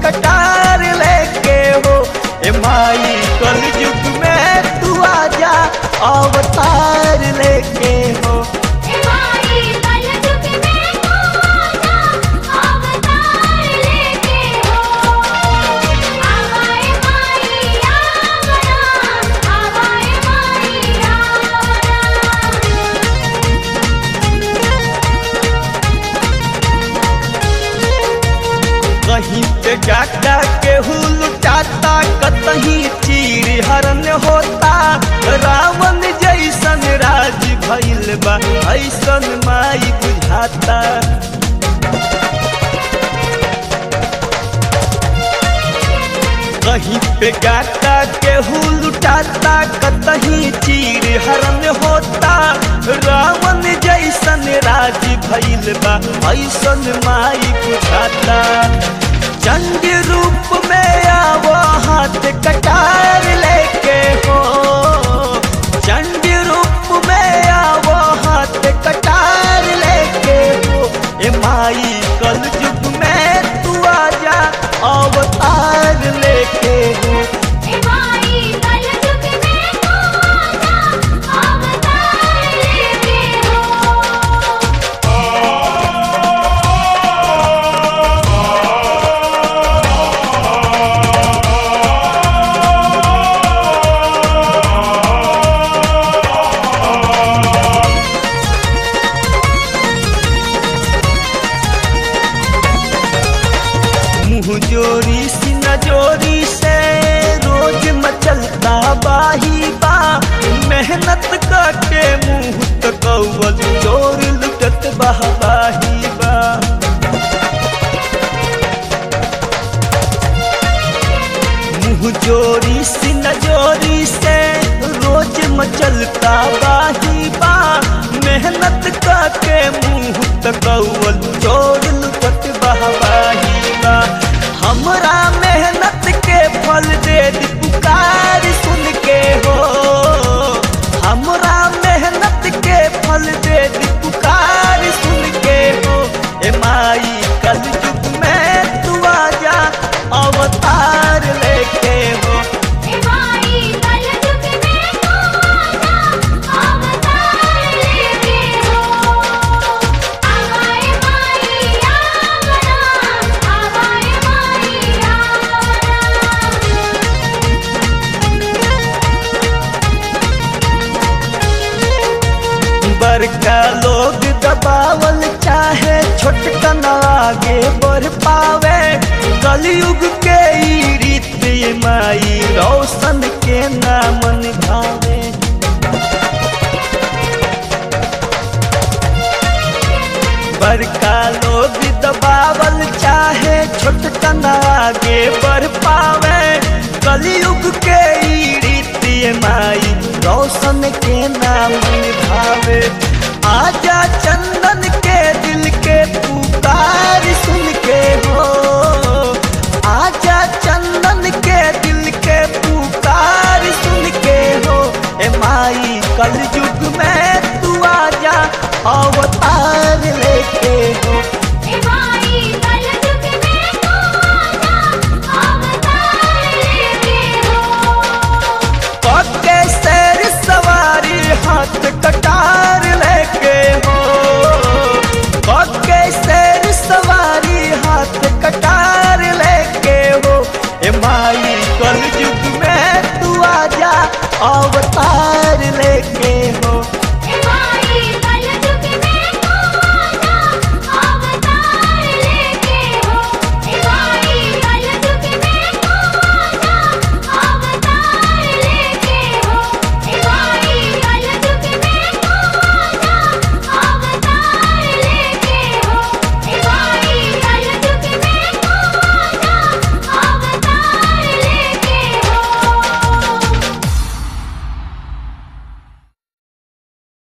कटार लेके हो ए माई कल युग में तू आजा अवतार लेके हो ए माई कल युग में तू आजा अवतार लेके हो आवाए माई आवरा आवाए माई आवरा कहीं पे जाता केहू लुटाता कतहीं चीर हरण होता रावण जैसन राज भइल बा ऐसन माई बुझाता कहीं पे गाता केहू लुटाता कतहीं चीर हरण होता रावण जैसन राज भइल बा ऐसन माई बुझाता चंड रूप में आवो हाथ कटार लेके हो चंड रूप में आवो हाथ कटार लेके हो ए माई कल युग में तू आजा अवतार लेके हो ए माई कल युग में तू आजा अवतार लेके हो मुँह जोरी सी नजोरी से रोज मचलता बाही बा मेहनत करके मुँह तो कौवल जोर लुटत बहबाही बा मुँह जोरी सी नजोरी से रोज मचलता बाही बा मेहनत करके मुँह तो कौवल जोर लुटत बहबाही बा हमरा मेहनत के फल दे दी पुकार सुन के हो हमरा मेहनत के फल दे दी पुकार सुन के हो ए माई कल युग में तू आजा अवतार लेके हो ए माई कल युग में तू आजा अवतार लेके हो आवाए माई आवरा आवाए माई आवरा बड़का लोग दबावल चाहे छोटकन आगे बढ़ पावे कलयुग के ई रीत ये माई रोशन के नामन भावे बड़का लोग दबावल चाहे छोटकन आगे बढ़ पावे कलयुग के ई रीत ये माई रोशन के नाम भावे आजा चंदन के दिल के पुकार सुन के हो आजा चंदन के दिल के पुकार सुन के हो ए माई कल युग में तू आजा अवतार लेके हो ए माई कल युग में तू आजा अवतार लेके हो पक्के सैर सवारी हाथ कटार लेके हो पक्के सैर सवारी हाथ कटार लेके हो ए माई कल युग में तू आजा अवतार लेके हो